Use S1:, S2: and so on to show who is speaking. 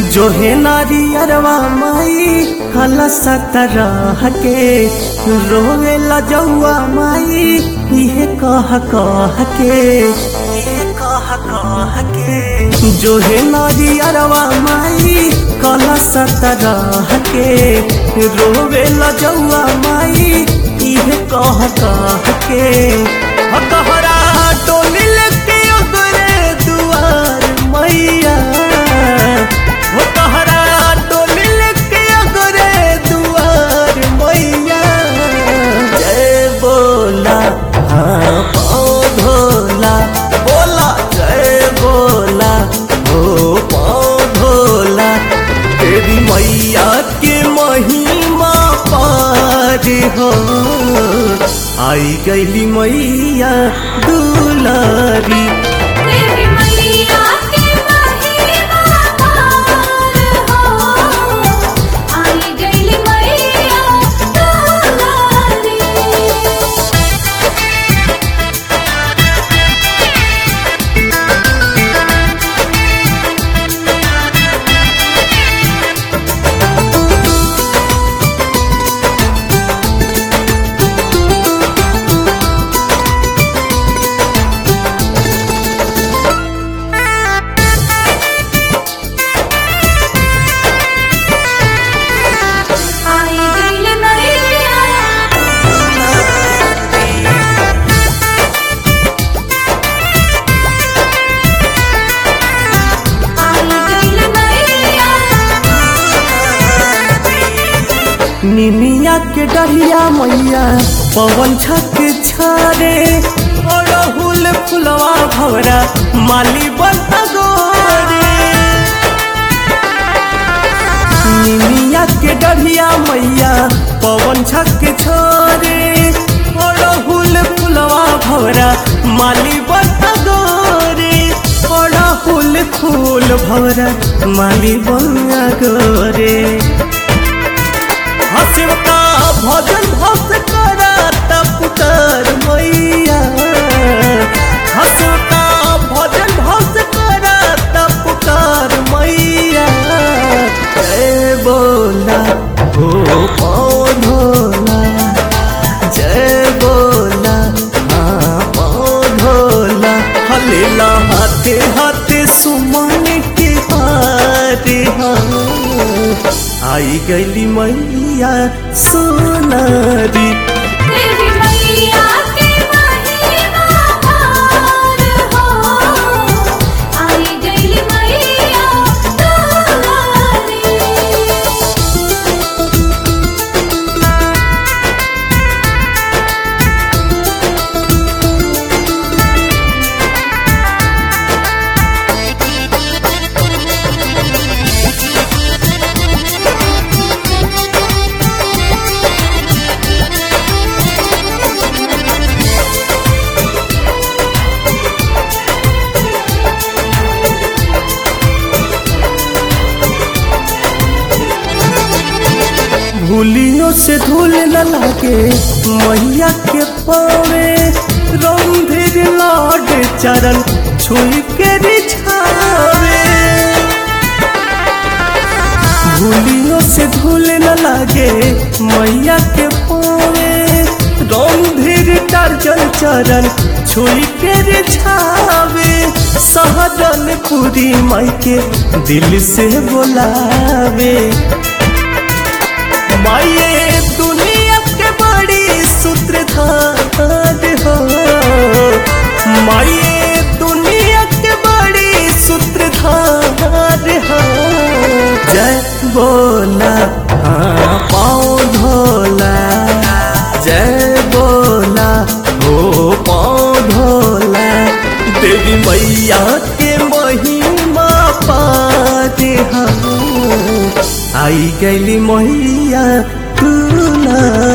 S1: जो है नारी अरवा माई हला सतरह के रोवे लजौआ माई इहे कह कह के इहे कह कह के जो है नारी अरवा माई कला सतरह के रोवे लजौआ माई इहे कह कह के ह तोहरा टोली लेके ओगरे दुआर मैया हो तोहरा टोली लेके ओगरे दुआर मैया जय बोला हाँ पाँव धोला बोला जय बोला हो पाँव धोला तेरी मैया के महिमा पार हो आई गईली मैया दुलारी
S2: तेरी मैया के महिमा पार हो आई गइली मैया दुलारी आई गइली मैया आई गइली मैया
S1: निनिया के डरिया मैया पवन छक छारे अड़हुल फुलवा भवरा माली बता गोरे निनिया के डरिया मैया पवन छक छोरे अड़हुल फुलवा भवरा माली बता गोरे अड़हुल फूल भवरा माली बना गोरे हसिव का भजन भस करा तपुतर मैया हसिव का भजन भस करा तपुतर मैया जय बोला हो पाँव धोला जय बोला हाँ पाँव धोला हलेला हाथे हाथे सुमन के हारे हाँ आई गईली मैया सोनारी
S2: तेरी मैया के महिमा पार हो आई गइली मैया दुलारी
S1: भूलियों से धूल न लागे मैया के पावे रंधिर लाड चरण छुई के रिछावे भूलियों से धूल न लागे मैया के पावे रंधिर टार्जन चरण छुई के रिछावे सहजन पूरी माई के दिल से बोलावे माये दुनिया के बड़ी सूत्रधार हो माये दुनिया के बड़ी सूत्रधार हो जय बोला हाँ पाँव धोला जय बोला हो पाँव धोला देवी मैया के महिमा पाते हम आई गईली मैया तू ना